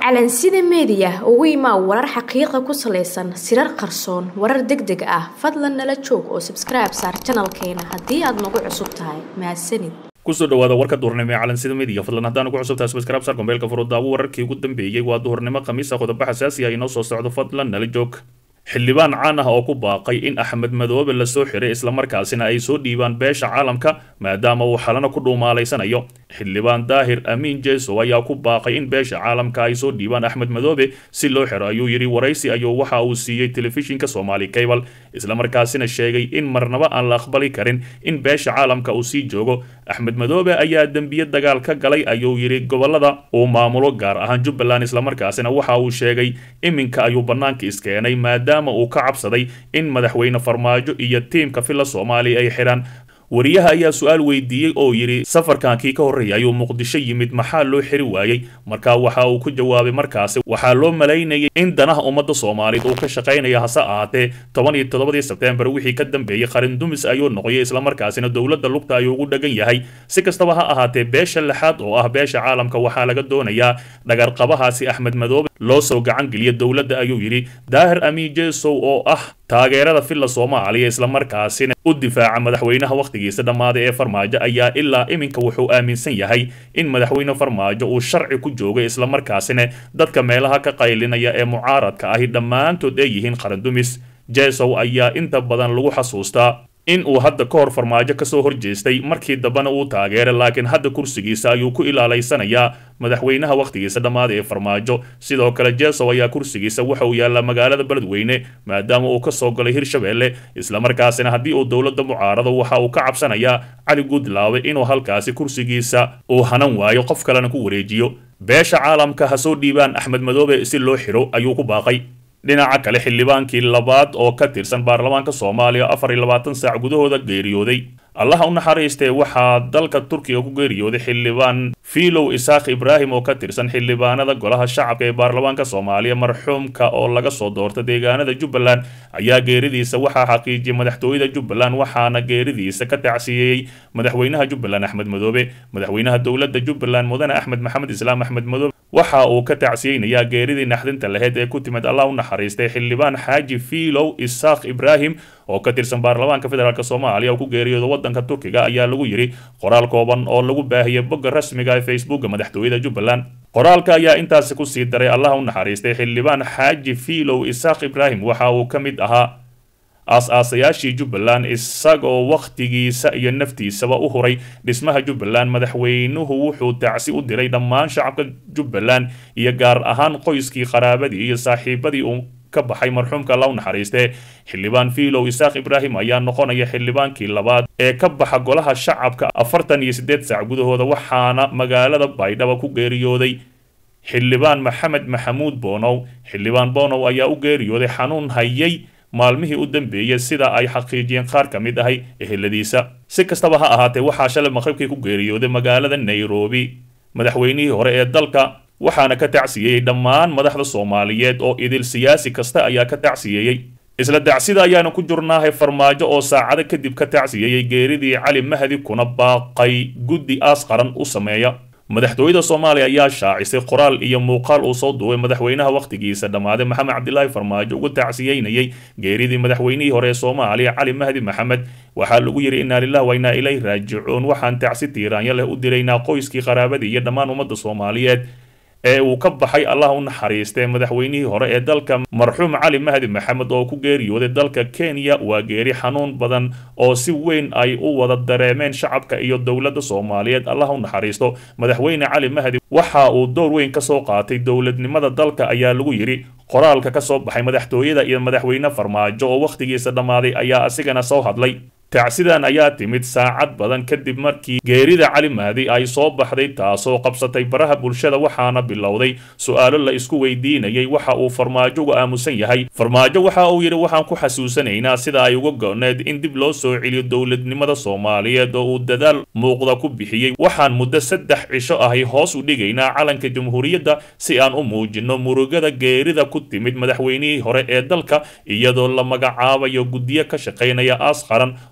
calansida meediya ugu imaa warar xaqiiqa ku salaysan sirar qarsoon warar deg deg ah fadlan nala joog oo sabskribe saar janalkeena haddii aad nagu cusub tahay mahadsanid kusoo dhawaada warka duhurnimo ee calansida media fadlan haddaan ugu cusubtahay subscribe saar kombeelka furudaawo wararkii ugu dambeeyey waa duhurnimo khamiisa qodobo xasaasi ah inoo soo socdo fadlan nala joog xildhibaan caan ah oo ku baaqay in axmed madoobe lasoo xiray islamarkaasina ay soo dhiibaan beesha caalamka maadaama uu xalana ku dhuumaalaysanayo xildhibaan daahir amiin jesow ayaa ku baaqay in beesha caalamka ay soo dhiibaan axmed madoobe si loo xiro ayuu yidhi waraysi ayuu waxa uu siiyey telefishinka somali cable islamarkaasina sheegay in marnaba aan la aqbali karin in beesha caalamka uu sii joogo axmed madoobe ayaa dembiye dagaal ka galay ayuu yidhi gobolada uu maamulo gaar ahaan jubbaland islamarkaasina waxa uu sheegay iminka ayuu bannaanka iskeenay maadaama uu ka cabsaday in madaxweyne farmaajo iyo tiimka filla soomaaliya ay xidhaan wariyaha ayaa su-aal weydiiyey oo yidhi safarkankii ka horreeyay ayuu muqdisho yimid maxaa loo xiri waayey markaa waxa uu ku jawaabay markaasi waxaa loo malaynayay in danaha ummadda soomaaliyeed uu ka shaqaynaya hase ahaatee toban iyo toddobadii sebtembar wixii ka dambeeyey qarin dumis ayuu noqoyay islamarkaasina dowladda lugta ayuu ugu dhagan yahay si kastaba ha ahaatee beesha lixaad oo ah beesha caalamka waxaa laga doonayaa dhagarqabahaasi axmed madoobe loo soo gacan geliya dowladda ayuu yidhi daahir amiin jesow oo ah taageerada filla soomaaliya islamarkaasina u difaaca madaxweynaha wakhtigiisa dhammaaday ee farmaajo ayaa ilaa iminka wuxuu aaminsan yahay in madaxweyne farmaajo uu sharci ku joogay islamarkaasina dadka meelaha ka qaylinaya ee mucaaradka ahi dhammaantood ay yihiin qarandumis jesow ayaa inta badan lagu xasuustaa in uu hadda ka hor farmaajo kasoo horjeestay markii dambena uu taageeray laakiin hadda kursigiisa ayuu ku ilaalaysanayaa madaxweynaha wakhtigiisa dhammaaday ee farmaajo sidoo kale jesow ayaa kursigiisa waxa uu yaallaa magaalada beledweyne maadaama uu kasoo galay hirshabeelle islamarkaasina haddii uu dowladda mucaarado waxa uu ka cabsanayaa cali guudlaawe inuu halkaasi kursigiisa uu hanan waayo qof kalena ku wareejiyo beesha caalamka ha soo dhiibaan axmed madoobe si loo xiro ayuu ku baaqay dhinaca kale xildhibaankii labaad oo ka tirsan baarlamaanka soomaaliya afar iyo labaatan saac gudahooda geeriyooday allaha u naxariistee waxaa dalka turkiga ku geeriyooday xildhibaan filow isaaq ibraahim oo ka tirsan xildhibaanada golaha shacabka ee baarlamaanka soomaaliya marxuumka oo laga soo doorta deegaanada jubbaland ayaa geeridiisa waxaa xaqiijiyay madaxtooyada jubbaland waxaana geeridiisa ka tacsiyeeyey madaxweynaha jubbaland axmed madoobe madaxweynaha dowladda jubbaland mudane axmed maxamed islaam axmed madoobe waxa uu ka tacsiyeynayaa geeridii naxdinta laheyd ee ku timid allah u naxariistay xildhibaan xaaji filow isaaq ibraahim oo ka tirsan baarlamaanka federaalk soomaaliya oo ku geeriyooda waddanka turkiga ayaa lagu yidhi qoraal kooban oo lagu baahiyay bogga rasmiga ee facebooka madaxtooyada jubbaland qoraalka ayaa intaasi kusii daray allah u naxariistay xildhibaan xaaji filow isaaq ibraahim waxa uu ka mid ahaa aas-aasayaashii jubbaland isagoo wakhtigiisa iyo naftiisaba u huray dhismaha jubbaland madaxweynuhu wuxuu tacsi u diray dhammaan shacabka jubbaland iyo gaar ahaan qoyskii qaraabadii iyo saaxiibadii uu ka baxay marxuumka alla u naxariistee xildhibaan filow isaaq ibraahim ayaa noqonaya xildhibaankii labaad ee ka baxa golaha shacabka afartan iyo siddeed saac gudahooda waxaana magaalada baydhaba ku geeriyooday xildhibaan maxamed maxamuud boonow xildhibaan boonow ayaa u geeriyooday xanuun hayay maalmihii u dambeeyey sida ay xaqiijiyeen qaar ka mid ahay eheladiisa si kastaba ha ahaatee waxaa shalay maqribkii ku geeriyooday magaalada nairobi madaxweynihii hore ee dalka waxaana ka tacsiyeeyey dhammaan madaxda soomaaliyeed oo idil siyaasi kasta ayaa ka tacsiyeeyey isla dacsida ayaanu ku jurnaahay farmaajo oo saacado kadib ka tacsiyeeyey geeridii cali mahdi kuna baaqay guddi aas qaran u sameeya madaxtooyada soomaaliya ayaa shaacisay qoraal iyo muuqaal uu soo duubay madaxweynaha wakhtigiisa dhammaaday maxamed cabdilaahi farmaajo ugu tacsiyeynayay geeridii madaxweynihii hore ee soomaaliya cali mahdi maxamed waxaa lagu yidhi innaa lilah wa innaa ilayh raajicuun waxaan tacsi tiiraanyo leh u diraynaa qoyskii qaraabadii iyo dhammaan ummadda soomaaliyeed ee uu ka baxay allah u naxariistee madaxweynihii hore ee dalka marxuum cali mahdi maxamed oo ku geeriyooday dalka kenya waa geeri xanuun badan oo si weyn ay u wada dareemeen shacabka iyo dowladda soomaaliyeed allah u naxariisto madaxweyne cali mahdi waxa uu door weyn ka soo qaatay dowladnimada dalka ayaa lagu yidhi qoraalka ka soo baxay madaxtooyada iyo madaxweyne farmaajo oo wakhtigiisa dhammaaday ayaa asigana soo hadlay tacsidan ayaa timid saacad badan kadib markii geerida cali mahdi ay soo baxday taasoo qabsatay baraha bulshada waxaana bilowday su-aalo la isku weydiinayay waxa uu farmaajo uga aamusan yahay farmaajo waxa uu yidhi waxaan ku xasuusanaynaa sida ay uga go-need in dib loo soo celiyo dowladnimada soomaaliyeed oo uu dadaal muuqda ku bixiyey waxaan muddo saddex cisho ahi hoos u dhigaynaa calanka jamhuuriyadda si aan u muujinno murugada geerida ku timid madaxweynihii hore ee dalka iyadoo la magacaabayo guddiyo ka shaqaynaya aas qaran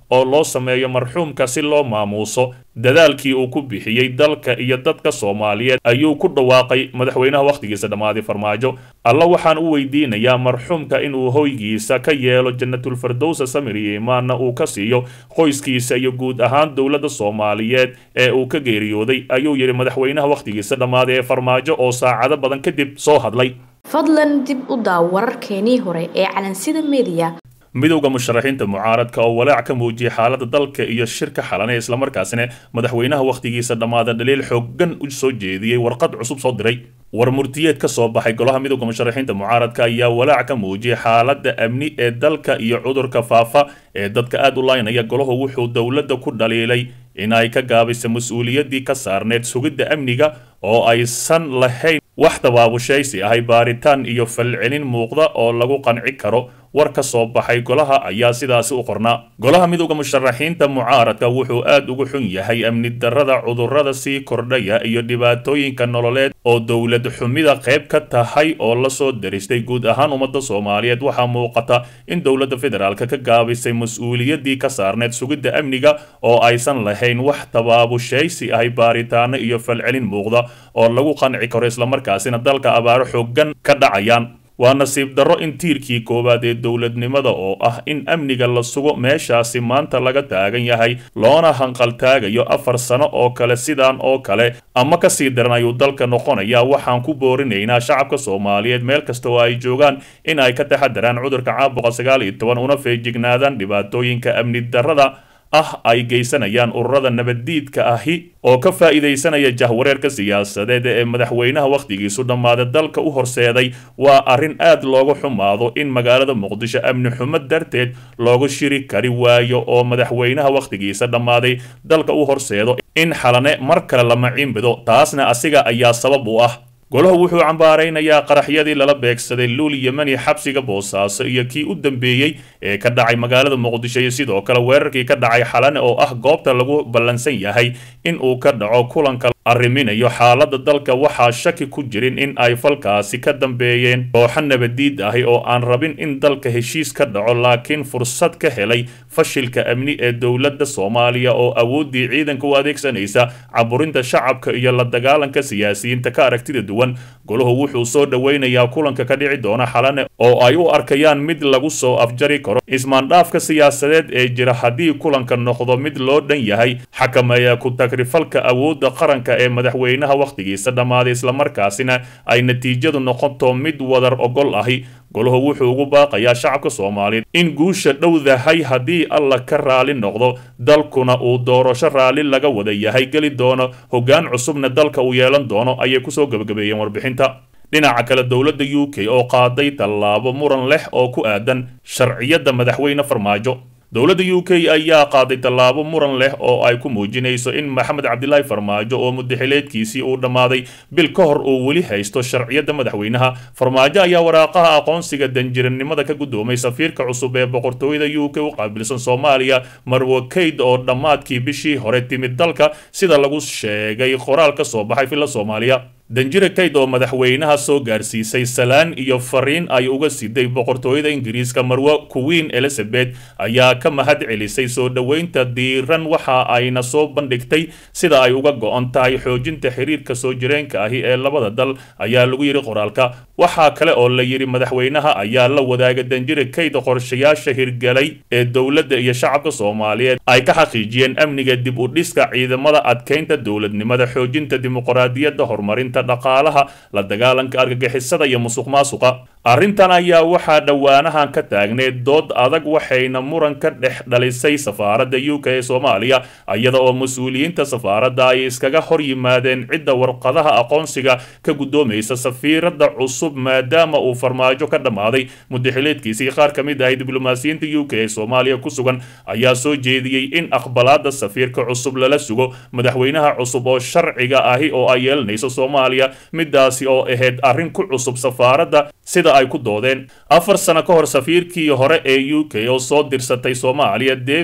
oo loo sameeyo marxuumka si loo maamuuso dadaalkii uu ku bixiyey dalka iyo dadka soomaaliyeed ayuu ku dhawaaqay madaxweynaha wakhtigiisa dhammaaday farmaajo alla waxaan u weydiinayaa marxuumka inuu hoygiisa ka yeelo janatulfardowsa samir iyo imaanna uu ka siiyo qoyskiisa iyo guud ahaan dowladda soomaaliyeed ee uu ka geeriyooday ayuu yidhi madaxweynaha wakhtigiisa dhammaaday ee farmaajo oo saacado badan kadib soo hadlay fadlan dib u daaw wararkeenii hore ee calansida mediya midowda musharaxiinta mucaaradka oo walaac ka muujiyay xaaladda dalka iyo shirka xalane islamarkaasina madaxweynaha wakhtigiisa dhammaada dhaliil xoogan u soo jeediyey warqad cusub soo diray war murtiyeed ka soo baxay golaha midowda musharaxiinta mucaaradka ayaa walaac ka muujiyay xaaladda amni ee dalka iyo cudurka faafa ee dadka aada u laynaya golahu wuxuu dowladda ku dhaliilay in ay ka gaabisa mas-uuliyaddii ka saarneed sugidda amniga oo aysan lahayn wax tabaabushaysi ahay baaritaan iyo falcelin muuqda oo lagu qanci karo war ka soo baxay golaha ayaa sidaasi u qornaa golaha midowda musharaxiinta mucaaradka wuxuu aad ugu xun yahay amni darrada cudurrada sii kordhaya iyo dhibaatooyinka nololeed oo dowlad xumida qayb ka tahay oo lasoo daristay guud ahaan ummadda soomaaliyeed waxaa muuqata in dowladda federaalka ka gaabisay mas-uuliyaddii ka saarneed sugidda amniga oo aysan lahayn wax tabaabushaysi ahay baaritaano iyo falcelin muuqda oo lagu qanci karo islamarkaasina dalka abaaro xoogan ka dhacayaan waa nasiib darro in tiirkii koowaad ee dowladnimada oo ah in amniga la sugo meeshaasi maanta laga taagan yahay loona hanqaltaagayo afar sano oo kale sidaan oo kale ama kasii daran ayuu dalka noqonaya waxaan ku boorinaynaa shacabka soomaaliyeed meel kasta oo ay joogaan in ay ka taxadaraan cudurka caabuqa sagaal iyo toban una feejignaadaan dhibaatooyinka amni darrada ah ay geysanayaan ururada nabaddiidka ahi oo ka faa'iidaysanaya jahwareerka siyaasadeed ee madaxweynaha wakhtigiisu dhammaaday dalka u horseeday waa arrin aad looga xumaado in magaalada muqdisho amni xumo darteed looga shiri kari waayo oo madaxweynaha wakhtigiisa dhammaaday dalka u horseedo in xalane mar kale la maciinbido taasna asiga ayaa sabab u ah golahu wuxuu cambaaraynayaa qaraxyadii lala beegsaday luul yemani xabsiga boosaaso iyo kii u dambeeyey ee ka dhacay magaalada muqdisho iyo sidoo kale weerarkii ka dhacay xalane oo ah goobta lagu ballansan yahay in uu ka dhaco kulanka arriminayo xaaladda dalka waxaa shaki ku jirin in ay falkaasi ka dambeeyeen kooxo nabadiid ahi oo aan rabin in dalka heshiis ka dhaco laakiin fursad ka helay fashilka amni ee dowladda soomaaliya oo awooddii ciidanka u adeegsanaysa caburinta shacabka iyo la dagaalanka siyaasiyiinta ka aragtida duwan golahu wuxuu soo dhoweynayaa kulanka ka dhici doona xalane oo ay u arkayaan mid lagu soo afjari karo ismaandhaafka siyaasadeed ee jira haddii kulanka noqdo mid loo dhan yahay xakameeya ku tagrifalka awoodda qaranka ee madaxweynaha wakhtigiisa dhammaaday islamarkaasina ay natiijadu noqoto mid wadar ogol ahi golahu wuxuu ugu baaqayaa shacabka soomaaliyeed in guusha dhowdahay haddii alla ka raali noqdo dalkuna uu doorasho raalli laga wada yahay geli doono hoggaan cusubna dalka uu yeelan doono ayay kusoo gebagabeeyeen warbixinta dhinaca kale dowladda u k oo qaaday tallaabo muran leh oo ku aadan sharciyadda madaxweyne farmaajo dowladda u k ayaa qaaday tallaabo muran leh oo ay ku muujinayso in maxamed cabdilaahi farmaajo oo mudaxileedkiisii uu dhammaaday bil ka hor uu weli haysto sharciyadda madaxweynaha farmaajo ayaa waraaqaha aqoonsiga danjiranimada ka guddoomay safiirka cusub ee boqortooyada u k u qaabilsan soomaaliya marwo kayd oo dhammaadkii bishii hore timid dalka sida lagu sheegay qoraal ka soo baxay filla soomaaliya danjire kayd oo madaxweynaha soo gaarsiisay salaan iyo fariin ay uga siday boqortooyada ingiriiska marwo queen elizabeth ayaa ka mahad celisay soo dhoweynta diiran waxa ayna soo bandhigtay sida ay uga go-on tahay xoojinta xiriirka soo jireenka ahi ee labada dal ayaa lagu yidhi qoraalka waxaa kale oo la yidhi madaxweynaha ayaa la wadaaga danjire kayd qorshayaasha hirgalay ee dowladda iyo shacabka soomaaliyeed ay ka xaqiijiyeen amniga dib u dhiska ciidamada adkeynta dowladnimada xoojinta dimuqraadiyadda horumarinta dhaqaalaha la dagaalanka argagixisada iyo musuq maasuqa arrintan ayaa waxaa dhowaanahan ka taagneed dood adag waxayna muran ka dhex dhalisay safaaradda u k ee soomaaliya iyada oo mas-uuliyiinta safaaradda ay iskaga hor yimaadeen cidda warqadaha aqoonsiga ka guddoomaysa safiiradda cusub maadaama uu farmaajo ka dhammaaday mudaxileedkiisii qaar ka mid ahay diblomaasiyiinta u k ee soomaaliya ku sugan ayaa soo jeediyey in aqbalaadda safiirka cusub lala sugo madaxweynaha cusub oo sharciga ahi oo ay yeelanayso soomaaliya midaasi oo ahayd arrin ku cusub safaaradda sida ay ku doodeen afar sano ka hor safiirkii hore ee u k oo soo dirsatay soomaaliya david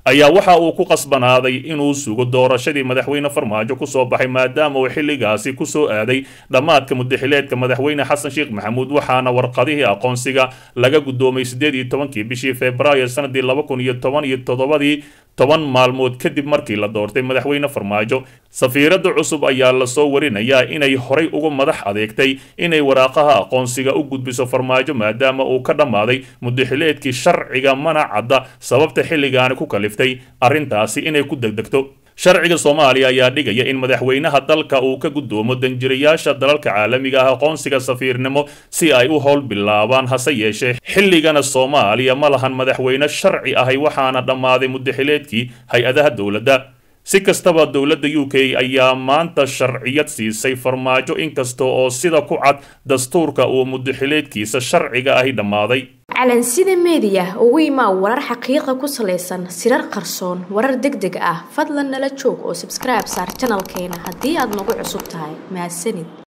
ayaa waxa uu ku qasbanaaday inuu sugo doorashadii madaxweyne farmaajo kusoo baxay maadaama uu xilligaasi kusoo aaday dhammaadka mudaxileedka madaxweyne xasan sheekh maxamuud waxaana warqadihii aqoonsiga laga guddoomay siddeed iyo tobankii bishii februaayo sanadii laba kun iyo toban iyo toddobadii toban maalmood kadib markii la doortay madaxweyne farmaajo safiiradda cusub ayaa lasoo warinayaa inay horay uga madax adeegtay inay waraaqaha aqoonsiga u gudbiso farmaajo maadaama uu ka dhammaaday mudaxileedkii sharciga mana cadda sababta xilligaani ku kaliftay arrintaasi inay ku degdegto sharciga soomaaliya ayaa dhigaya in madaxweynaha dalka uu ka guddoomo danjirayaasha dalalka caalamiga ah aqoonsiga safiirnimo si ay u howl bilaabaan hase yeeshee xilligana soomaaliya ma lahan madaxweyne sharci ahay waxaana dhammaaday mudaxileedkii hay-adaha dowladda si kastaba dowladda u k ayaa maanta sharciyad siisay farmaajo inkasta oo sida ku cad dastuurka uu mudaxileedkiisa sharciga ahi dhammaaday calansida meediya ugu imaa warar xaqiiqa ku salaysan sirar qarsoon warar deg deg ah fadlan nala joog oo sabskribe saar janalkeena haddii aad nagu cusub tahay mahadsanid